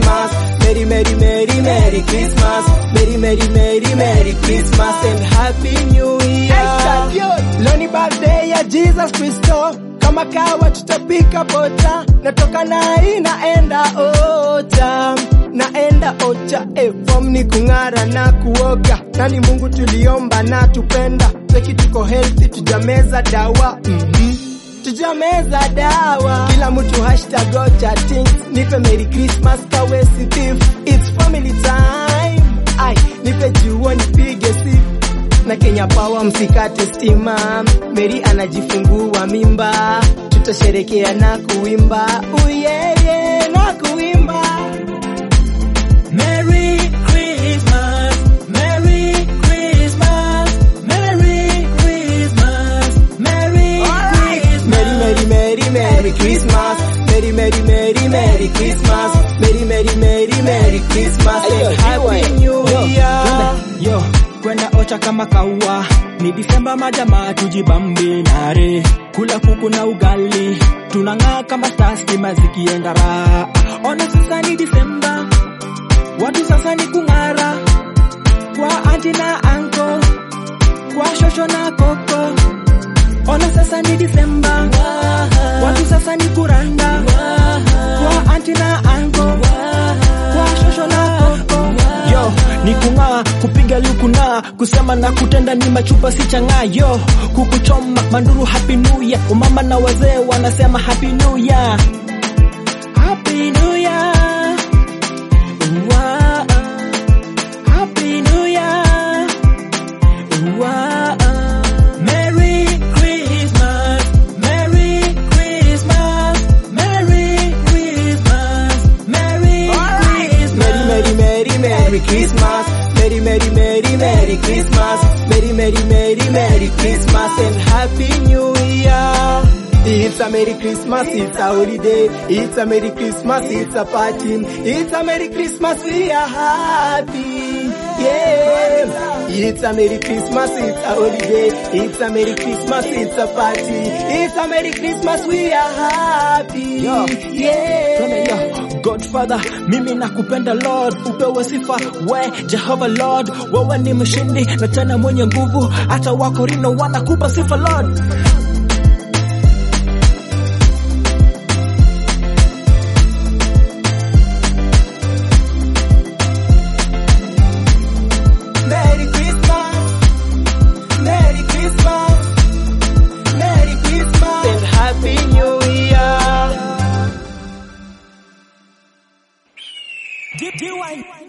Christmas. Merry, Merry, Merry, Merry Christmas. Merry, Merry, Merry, Merry Christmas and Happy New Year. Leo ni birthday ya Jesus Kristo, kama kawa tutapika bota, natoka nai naenda ota naenda ocha eh, form ni kung'ara na kuoga, nani Mungu tuliomba na tupenda, seki tuko healthy, tujameza dawa mm-hmm. Tujameza dawa, kila mtu hashtag ocha things, nipe Merry Christmas kawe si thief, it's family time, ai nipe juo nipige sifu na Kenya Power msikate stima. Mary anajifungua mimba, tutasherekea na kuimba uyeye na kuimba. Merry Christmas, Merry Christmas, Merry Christmas, Merry Christmas. Merry Merry Merry Merry Christmas. Merry Merry Merry Merry Christmas. Merry Merry Merry Merry Christmas and Happy New Year. Yo, kwenda ocha kama kaua ni Disemba, majamaa tujibambe nare, kula kuku na ugali, tunang'aa kama stars, stima zikienda raha. Ona sasa ni Disemba, watu sasa ni kung'ara, kwa anti na anko, kwa shosho na koko. Ona sasa ni Disemba, watu sasa ni kuranda, kwa anti na anko, kwa shosho na koko. Yo, ni kung'aa, kupiga luku na kusema na kutenda ni machupa si chang'aa. Yo, kukuchoma manduru, happy new year. Umama na wazee wanasema happy new year, happy new year. Wa- happy new year. Wa- Merry Christmas, Merry Christmas, Merry Christmas, Merry Christmas. Merry Merry Merry Merry Christmas. Merry Merry Merry Merry Christmas. Merry Merry Merry Merry Christmas and Happy New Year. It's a Merry Christmas, it's a holiday. It's a Merry Christmas, it's a party. It's a Merry Christmas, we are happy. Yeah. It's a Merry Christmas, it's a holiday. It's a Merry Christmas, it's a party. It's a Merry Christmas, we are happy. Yo. Yeah. Twende yo, Godfather, mimi nakupenda Lord, upewe sifa we Jehova Lord, wewe ni mshindi na tena mwenye nguvu, hata Wakorino wanakupa sifa Lord. Merry Christmas, Merry Christmas, Merry Christmas and Happy New Year. DY